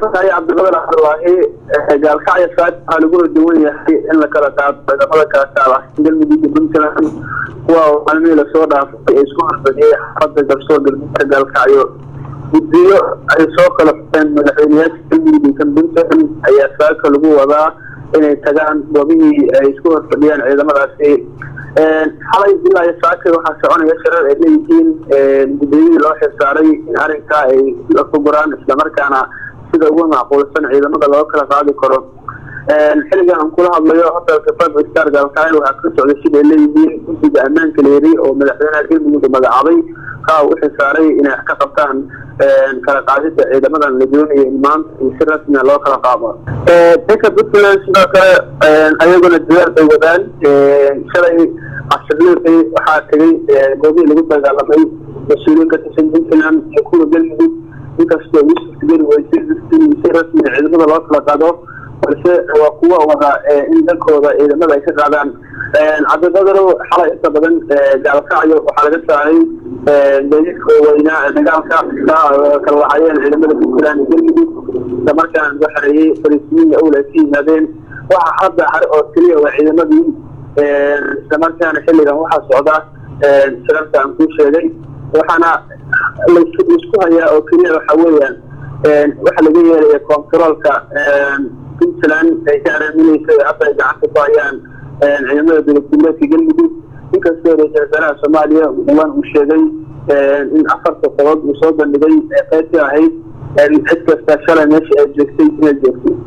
mahadsantahay cabdiqadir cabdulaahi gaalkacyo saad waxaa lagula duwan yahay in la kala qaado ciidamada kala taala galmudug iyo puntland kuwa maalmihii lasoo dhaafay ee isku horfadhiyey xaafada garsoor galmudugka gaalkacyo guddiyo ay soo kala fureen madaxweyneyaasha galmudug iyo kan puntland ayaa saaka lagu wadaa inay tagaan goobihii ay isku horfadhiyeen ciidamadaasi xalay ilaa iyo saaka waxaa soconaya shirar ay leeyihiin guddiyadii loo xilsaaray in arrinkaa ay la fuguraan islamarkaana sida ugu macquulsan ciidamada loo kala qaadi karo xilligan aan kula hadlayo hotelka five star gaalkacyo waxaa ka socday sida ay leeyihiin guddiga ammaanka leeri oo madaxweynaha galmudug magacaabay kaa u xilsaaray inay ka qabtaan kala qaadida ciidamadan la doonayo in maanta iyo si rasmia loo kala qaado dhanka puntland sidoo kale ayaguna dadaal bay wadaan shalay casirliiqii waxaa tegay goobihii lagu dagaalamay mas-uuliyiin ka tirsan puntland iyo kuwa galmudug inkastoo ugu suurtageli weysay in si rasmia ciidamada loo kala qaado balse waa kuwa wada in dalkooda ciidamada ay ka qaadaan cabdiqadaro xalay inta badan gaalkacyo waxaa laga saaray gaadiidka waaweynaa dagaalka kala lahaayeen ciidamada puntland iyo galmudug islamarkaana lagu xareeyey fariisimiinna owl ay ka yimaadeen waxaa hadda hare oo keliya waa ciidamadii islamarkaana xilligan waxaa socda shirarka aan kuu sheegay waxaana laisku hayaa oo keliya waxa weeyaan waxa laga yeelaya controolka puntland ay ka araaminaysa hadda ay gacanta ku hayaan ciidamada dowladgoboleedka galmudug inkastoo ra-isul wasaaraha soomaaliya dhawaan uu sheegay in afarta qodob uu soo bandhigay ee qaybtii ahayd cid kasta shalay meesha ay joogtay inay joogtay